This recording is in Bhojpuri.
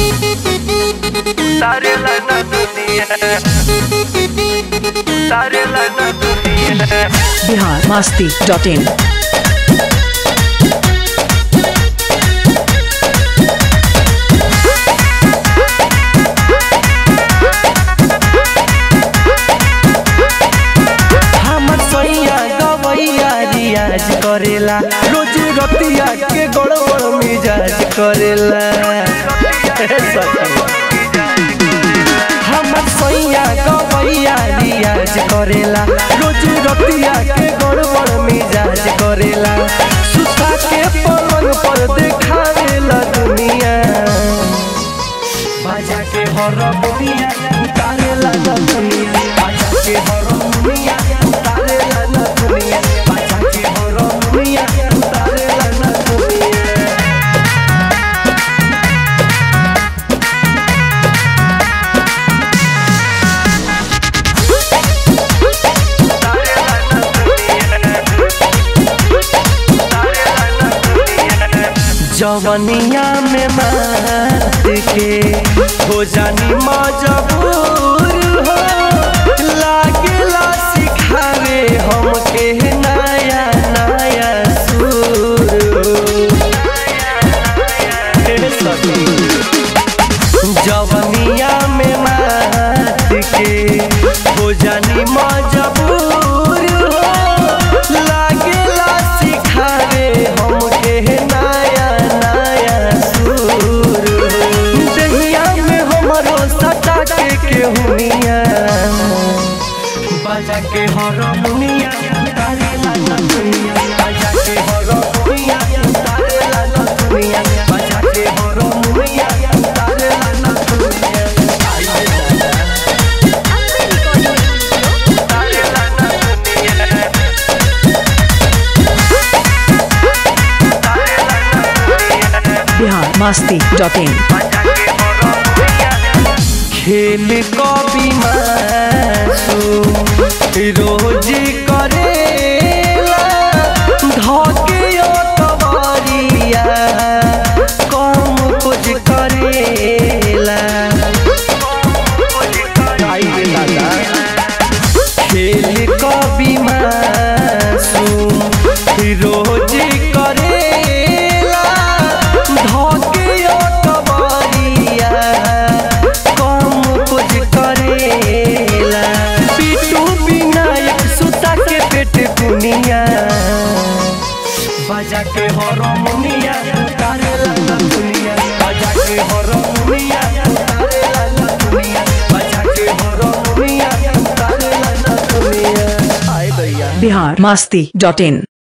Saria lá na dunia Saria lá na dunia Bihar Masti dot in हमर सैया गवैया रियाज करेला रोज रतिया के गड़बड़ मिजाज करेला हे सखी। हमर सैया गवैया रियाज करेला रोज रतिया के गड़बड़ मिजाज करेला सुता के पलंग पर देखावेला दुनिया बाजा के हरमुनिया उतारेला न दुनिया बाजा के हरमुनिया उतारेला न दुनिया बाजा के हरमुनिया उतारेला न दुनिया Saria lá na dunia Saria lá na dunia जवनिया में मात के हो जानी मजबूर हो लागेला सिखावे हमके नया नया सुर हे सखी जवनिया में मात के हो जानी मजबूर हो लागेला सिखावे हमके नया नया सुर दहिया में हमरो सटा के केहुनिया बाजा के हरमुनिया तारेला न दुनिया बाजा के हरमुनिया तारेला न दुनिया बाजा के हरमुनिया तारेला न दुनिया आई रे दादा Saria lá na dunia Saria lá na dunia Bihar Masti dot in Baca que horomunia खेल कवि मासु रोज करेला धके कवरिया कम कुछ करेला आई रे दादा खेल कवि मासु रोज करेला धके कवरिया कम कुछ करेला पिटू विनायक सुता के पेट कुनिया बजा के हरमुनिया तारेला न दुनिया बजा के हरमुनिया तारेला न दुनिया बजा के हरमुनिया तारेला न दुनिया आए भैया बिहार मस्ती डॉट इन